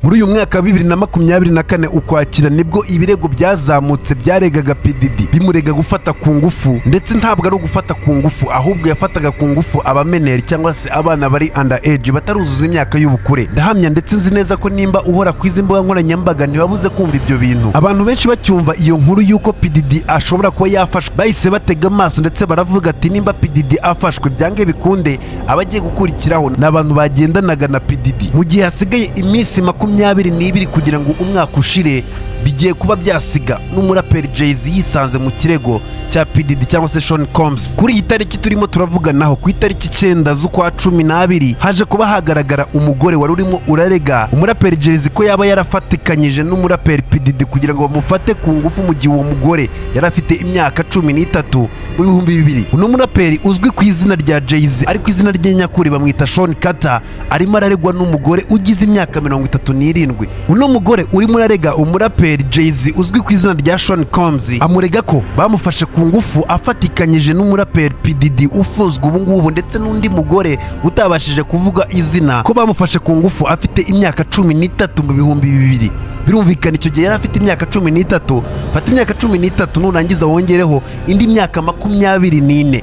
muri uyu mwaka wa bibiri na makumyabiri na kane ukwakira nibwo ibirego byazamutse byaregaga pdd bimurega gufata ku ngufu ndetse ntabwo ari ugufata ku ngufu ahubwo yafataga ku ngufu abameneri cyangwa se abana bari under age bataruzuza imyaka y'ubukure ndahamya ndetse nzi neza ko nimba uhora ku izi mbuga nkoranyambaga ntibabuze kumva ibyo bintu abantu benshi bacyumva iyo nkuru y'uko pdd ashobora kuba yafashwe bahise batega amaso ndetse baravuga ati nimba pdd afashwe byange bikunde abagiye gukurikiraho ni abantu bagendanaga na pdd mu gihe hasigaye iminsi makumyabiri n'ibiri kugira ngo umwaka ushire bigiye kuba byasiga n'umuraperi jay-z yisanze mu kirego cya pdd cyangwa se sean combs kuri iyi tariki turimo turavuganaho ku itariki icyenda z'ukwa cumi n'abiri haje kuba hagaragara umugore wari urimo urarega umuraperi jay-z ko yaba yarafatikanyije n'umuraperi pdd kugira ngo bamufate ku ngufu mu gihe uwo mugore yari afite imyaka cumi n'itatu mu bihumbi bibiri uno muraperi uzwi ku izina rya jay-z ariko izina rye nyakuri bamwita sean carter arimo araregwa n'umugore ugize imyaka mirongo itatu n'irindwi uno mugore urimo urarega umuraperi umuraperi Jay-Z uzwi ku izina rya Sean Combs amurega ko bamufashe ku ngufu afatikanyije n'umuraperi PDD ufuzwa ubu ngubu ndetse n'undi mugore utabashije kuvuga izina ko bamufashe ku ngufu afite imyaka cumi n'itatu mu bihumbi bibiri birumvikana icyo gihe yari afite imyaka cumi n'itatu fata imyaka cumi n'itatu nurangiza wongereho indi myaka makumyabiri n'ine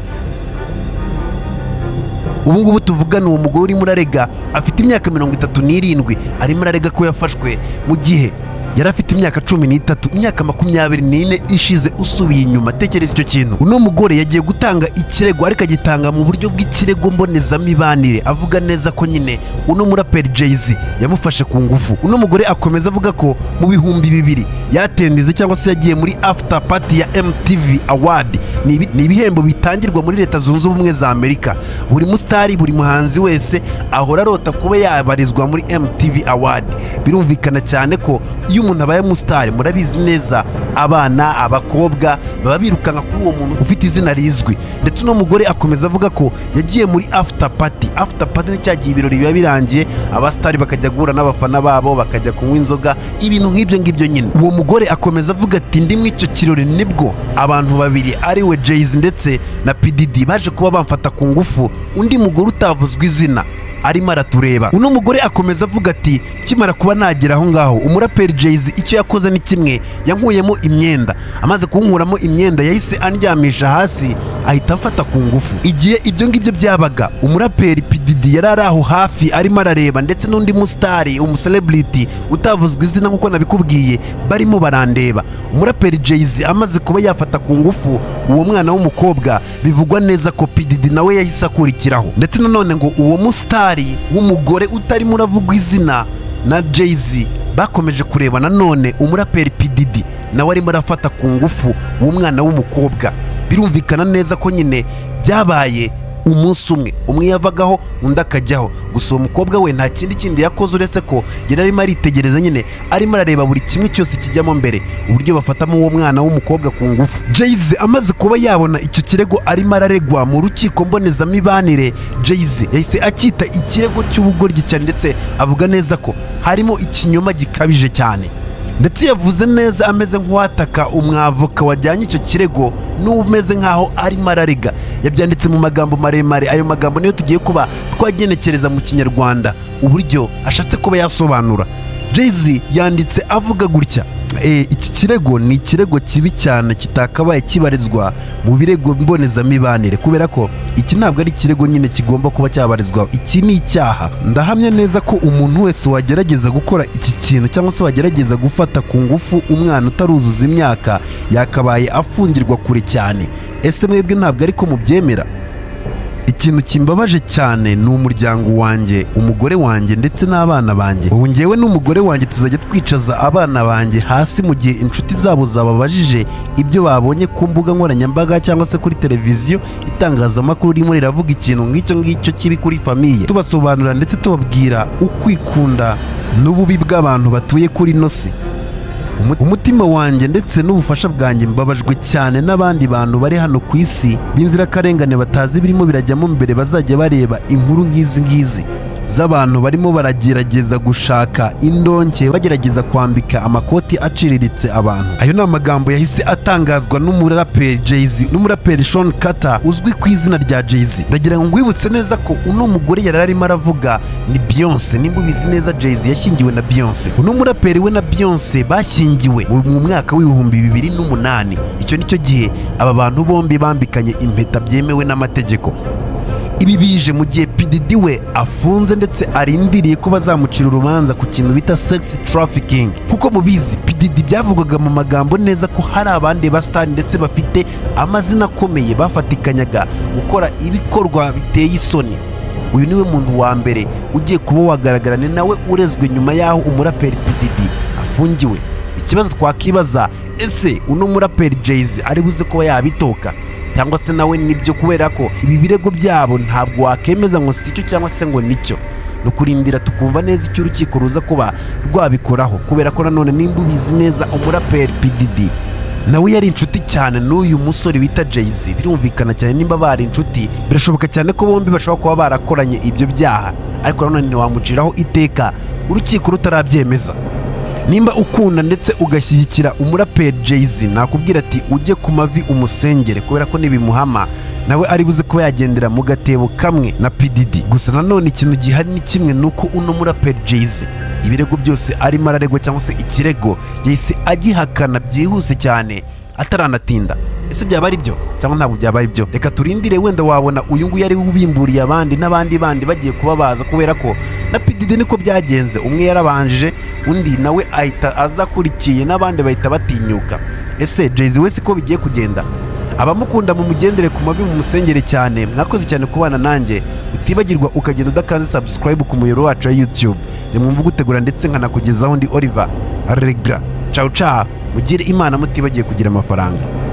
ubu ngubu tuvugana uwo mugore urimo urarega afite imyaka mirongo itatu n'irindwi arimo ararega ko yafashwe mu gihe yari afite imyaka cumi n'itatu imyaka makumyabiri n'ine ishize usubiye inyuma tekereza icyo kintu uno mugore yagiye gutanga ikirego ariko agitanga mu buryo bw'ikirego mbonezamibanire avuga neza ko nyine uno muraperi jay-z yamufashe ku ngufu uno mugore akomeza avuga ko mu bihumbi bibiri yatendize cyangwa se yagiye muri after party ya mtv award ni ibihembo bitangirwa muri leta zunze ubumwe za amerika buri musitari buri muhanzi wese ahora arota kuba yabarizwa muri mtv award birumvikana cyane ko iyo umuntu abaye musitari murabizi neza abana abakobwa baba birukanka kuri uwo muntu ufite izina rizwi ndetse uno mugore akomeza avuga ko yagiye muri after party after party ni cya gihe ibirori biba birangiye abasitari bakajya guhura n'abafana babo bakajya kunywa inzoga ibintu nk'ibyo ngibyo nyine uwo mugore akomeza avuga ati ndi muri icyo kirori nibwo abantu babiri ari we jayz ndetse na pdd baje kuba bamfata ku ngufu undi mugore utavuzwa izina arimo aratureba uno mugore akomeza avuga ati kimara kuba nagera aho ngaho umuraperi jayz icyo yakoze ni kimwe yankuyemo imyenda amaze kunkuramo imyenda yahise andyamisha hasi ahita amfata ku ngufu igihe ibyo ngibyo byabaga umuraperi pididi yari ari aho hafi arimo arareba ndetse n'undi musitari umusereburiti utavuzwa izina nk'uko nabikubwiye barimo barandeba umuraperi jayz amaze kuba yafata ku ngufu uwo mwana w'umukobwa bivugwa neza ko pididi nawe yahise akurikiraho ndetse nanone ngo uwo musitari w'umugore utarimo uravugwa izina na jay-z bakomeje kureba nanone umuraperi pdd nawe arimo arafata ku ngufu w'umwana w'umukobwa birumvikana neza ko nyine byabaye umunsi umwe umwe yavagaho undi akajyaho gusa uwo mukobwa we nta kindi kindi yakoze uretse ko yari arimo aritegereza nyine arimo arareba buri kimwe cyose kijyamo mbere uburyo bafatamo uwo mwana w'umukobwa ku ngufu jayizi amaze kuba yabona icyo kirego arimo araregwa mu rukiko mbonezamibanire jayizi yahise acyita ikirego cy'ubugoryi cyane ndetse avuga neza ko harimo ikinyoma gikabije cyane ndetse yavuze neza ameze nk'uwataka umwavoka wajyanye icyo kirego n'umeze nk'aho arimo ararega yabyanditse mu magambo maremare ayo magambo niyo tugiye kuba twagenekereza mu kinyarwanda uburyo ashatse kuba yasobanura jay yanditse avuga gutya iki kirego ni ikirego kibi cyane kitakabaye kibarizwa mu birego mbonezamibanire kubera ko iki ntabwo ari ikirego nyine kigomba kuba cyabarizwaho iki ni icyaha ndahamya neza ko umuntu wese wagerageza gukora iki kintu cyangwa se wagerageza gufata ku ngufu umwana utaruzuza imyaka yakabaye afungirwa kure cyane ese mwebwe ntabwo ariko mubyemera ikintu kimbabaje cyane ni umuryango wanjye umugore wanjye ndetse n'abana banjye ubu ngewe n'umugore wanjye tuzajya twicaza abana banjye hasi mu gihe inshuti zabo zababajije ibyo babonye ku mbuga nkoranyambaga cyangwa se kuri televiziyo itangazamakuru ririmo riravuga ikintu nk'icyo ngicyo kibi kuri famiye tubasobanurira ndetse tubabwira ukwikunda n'ububi bw'abantu batuye kuri ino si umutima wanjye ndetse n'ubufasha bwanjye mbabajwe cyane n'abandi bantu bari hano ku isi b'inzirakarengane batazi birimo birajyamo mbere bazajya bareba inkuru nk'izi ngizi z'abantu barimo baragerageza gushaka indonke bagerageza kwambika amakoti aciriritse abantu ayo ni amagambo yahise atangazwa n'umuraperi Jay-Z n'umuraperi Sean Carter uzwi ku izina rya Jay-Z ndagira ngo ngwibutse neza ko uno mugore yari arimo aravuga ni Beyonce nimba ubizi neza Jay-Z yashyingiwe na Beyonce uno muraperi we na Beyonce bashyingiwe mu mwaka w'ibihumbi bibiri n'umunani icyo nicyo gihe aba bantu bombi bambikanye impeta byemewe n'amategeko ibi bije mu gihe pdd we afunze ndetse arindiriye ko bazamucira urubanza ku kintu bita sex trafficking kuko mubizi pdd byavugwaga mu magambo neza ko hari abandi basitari ndetse bafite amazina akomeye bafatikanyaga gukora ibikorwa biteye isoni uyu niwe muntu wa mbere ugiye kuba wagaragarana nawe urezwe nyuma y'aho umuraperi pdd afungiwe ikibazo twakibaza ese uno muraperi jayz ari buze kuba yabitoka cyangwa se nawe nibyo kubera ko ibi birego byabo ntabwo wakemeza ngo si icyo cyangwa se ngo nicyo ni ukurindira tukumva neza icyo urukiko ruza kuba rwabikoraho kubera ko nanone nimba ubizi neza umuraperi pdd nawe yari inshuti cyane n'uyu musore bita jayz birumvikana cyane nimba bari inshuti birashoboka cyane ko bombi bashobora kuba barakoranye ibyo byaha ariko nanone ntiwamuciraho iteka urukiko rutarabyemeza nimba ukunda ndetse ugashyigikira umuraperi Jay-Z nakubwira ati ujye ku mavi umusengere kubera ko ntibimuhama nawe ari buze kuba yagendera mu gatebo kamwe na PDD gusa nanone ikintu gihari ni kimwe ni uko uno muraperi Jay-Z ibirego byose arimo araregwa cyangwa se ikirego yahise agihakana byihuse cyane ataranatinda ese byaba ari byo cyangwa ntabwo byaba ari byo reka turindire wenda wabona uyu nguyu ari ubimburiye abandi n'abandi bandi bagiye kuba baza kubera ko na pdd niko byagenze umwe yarabanjije undi nawe ahita aza akurikiye n'abandi bahita batinyuka ese jayz wese ko bigiye kugenda abamukunda mumugendere ku mavi mumusengere cyane mwakoze cyane kubana nanjye utibagirwa ukagenda udakanze subscribe ku muyoboro wacu wa youtube mwumva ugutegura ndetse nkanakugezaho ndi oliver regra cawu cawu mugire imana mutibagiye kugira amafaranga